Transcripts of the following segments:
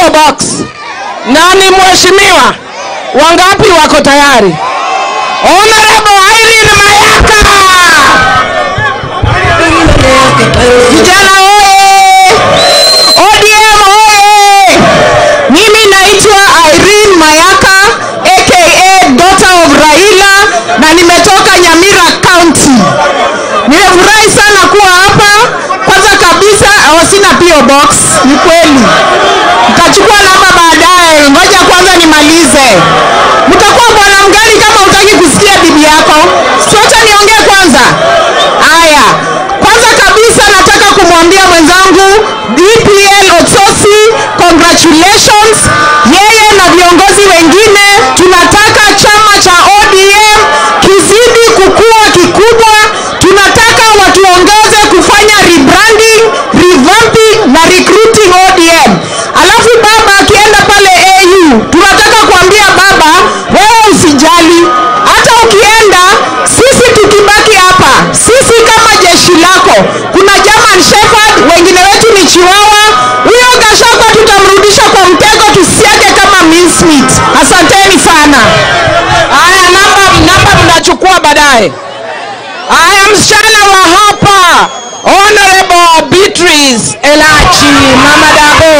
PO Box. Nani mheshimiwa? Wangapi wako tayari? Honorable Irene Mayaka. Vijana oye! ODM oye! Mimi naitwa Irene Mayaka aka daughter of Raila na nimetoka Nyamira County. Nimefurahi sana kuwa hapa. Kwanza kabisa oh, sina PO box, ni kweli. Nitachukua namba baadaye, ngoja kwanza nimalize. Mtakuwa bwana mgani kama hutaki kusikia bibi yako? Siacha niongee kwanza. Haya, kwanza kabisa nataka kumwambia mwenzangu DPL Otsosi, congratulations. Yeye na viongozi wengine, tunataka chama cha ODM kizidi kukua kikubwa. Tunataka watuongeze kufanya rebranding, revamping na recruiting ODM. Alafu baba akienda pale AU, tunataka kuambia baba, wewe usijali, hata ukienda, sisi tukibaki hapa, sisi kama jeshi lako, kuna German Shepherd, wengine wetu ni Chiwawa. Huyo Gachagua tutamrudisha kwa mtego, tusiage kama mincemeat. Asanteni sana. Haya, namba namba mnachukua baadaye. Haya, msichana wa hapa Honorable Beatrice Elachi Mama Dabo.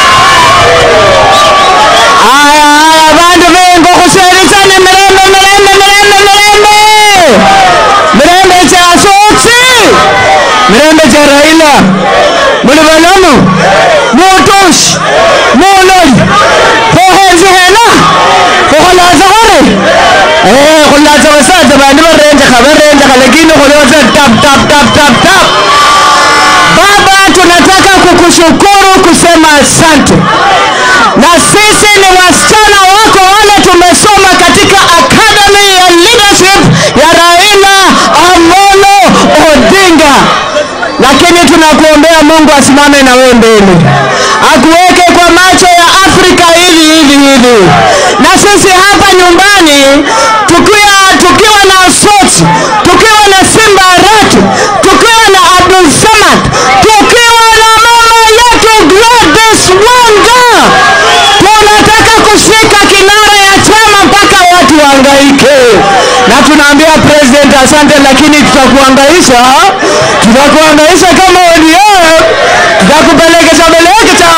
Haya, haya, bandu bengo kuserizane mirembe mirembe mirembe mirembe mirembe cha Soksi mirembe cha Raila muli balamu mutush muloi kohenzi hena kokholaza hore eh khulaza basaza bandi barenjekha barenjekha lakini khulioza tap tap tap tap tap baba tunataka kukushukuru kusema asante na sisi ni wasichana wako wale tumesoma katika academy ya leadership ya Raila Amolo Odinga, lakini tunakuombea Mungu asimame na wewe mbele, akuweke kwa macho ya Afrika hivi hivi hivi, na sisi hapa nyumbani tukiwa tukiwa na Soti, tukiwa na Simba Arati, tukiwa na Abdul Samad, tukiwa na mama yetu Gladys Wanga, tunataka kushika kinara ya chama mpaka watu wahangaike, na tunaambia president asante, lakini tutakuhangaisha, tutakuhangaisha kama ODM, tutakupelekesha pelekesha